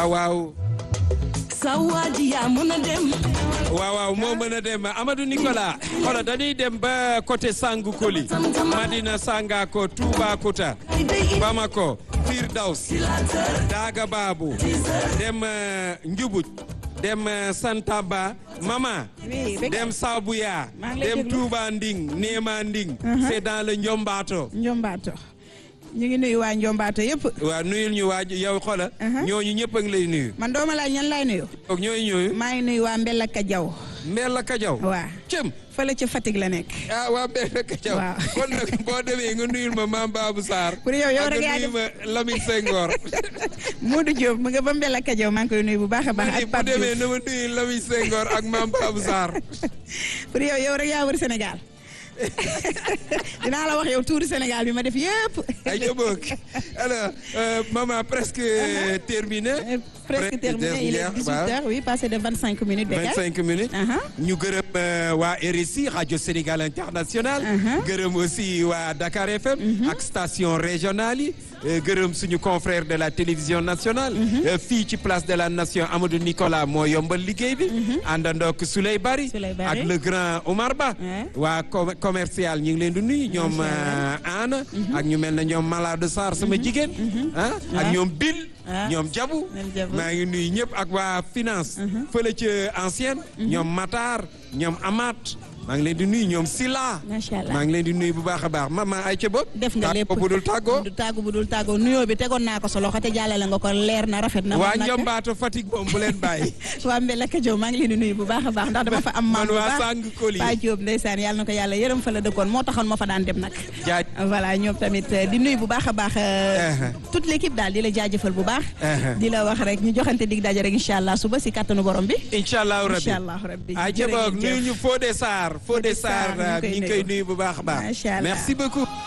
waaw waaw sa waa ji yaa mën a dem waaw waaw moo mën a dem Amadou Nicolas xoolal dañuy dem ba côté Sangu Koli Madina Sangako Toubacouta Bamako Firdaws Daga Babou dem euh, Njubuj dem euh, Santaba Mama Oui, Bekay. dem Sabouya Maa ngi lay dem déglu. Touba Nding Néema Nding c'est dans le Ndiombato Njombato ñu ngi nuyu waa Njombato yëpp waaw nuyul ñu waaj yow xoolal ñooñu ñëpp a ngi lay nuyu man dooma laaj ñan laay nuyu donc ñooy ñooyu maa ngi nuyu waa Mbella Kajaw Mbella Kajaw waa cëm fële ca Fatick la nekk ah waa Mbella Kajaw Waaw. kon nag boo demee nga nuyul ma Mame Babou Sarr Pour yow, yow ak rek nga yaa nuyu ma Lamine Senghor Modou Diop mu nga ba Mbella Kajaw maa ngi koy nuyu bu baax a baax ma ni ak bu Pape demee Diouf na ma nuyu Lamine Senghor ak Mame Babou Sarr pour yow yow rek yaa wër Sénégal dinaa la wax yow tuuri Sénégal bi ma def yëpp ay jëboog alors euh, maman presque terminé Euh, presque terminé il est 18 heures oui passé de 25 minutes Bekay 25 minutes Aha. ñu gërëm euh, waa RSI radio Sénégal international Aha. gërëm aussi waa Dakar FM ak station régionale yi euh, gërëm suñu confrère de la télévision nationale euh, fii ci place de la nation Amadou Nicolas moo yombal liggéey bi àndandook Souley Bari Souley Bari. ak le grand Omar Ba Ouais. waa com- commercial ñu ngi leen di nuyu ñoom Macha euh, Anna ak ñu mel ne ñoom Malade Sarr sama jigéen ah ak Ouais. ñoom Bill Ah. ñoom Jabu Ñoom Jabu. maa ngi nuyu ñëpp ak waa finance fële ca ancienne ñoom Matar ñoom Amat maa ngi leen di nuyu ñoom Sila Macha Allah. maa ngi leen di nuyu bu baax a baax mama ay ca bopp def nga lépp bu dul tàggoo du tàggu bu dul tàggoo nuyoo bi tegoon naa ko sa loxo te jàllale nga ko leer na rafet na waa man nag- Njombaatu Fatick moom bu leen bàyyi waa Mbella Kajaw maa ngi leen di nuyu bu baax a baax ndax dama fa am maam man bu waa baax Sang Koli Pa Diop ndeysaan yàlla na ko yàlla yërëm fa la dëkkoon moo taxoon ma fa daan dem nag jaaj voilà ñoom tamit euh, di nuyu bu baax a baax euh, Uh-huh. toute l'équipe daal di la jaajëfal bu baax Uh-huh. di la wax rek ñu joxante dig daje rek incha allah suba si kàttanu borom bi incha allahu rabbi incha allah rabbi ay ca jërë boog ngeen nuyu jëf. ñu Fodé Sarr Fodé Fodé Sarr, Sarr ñu ngi koy ñu ngi koy nuyu. nuyu bu baax a baax Macha allah. merci beaucoup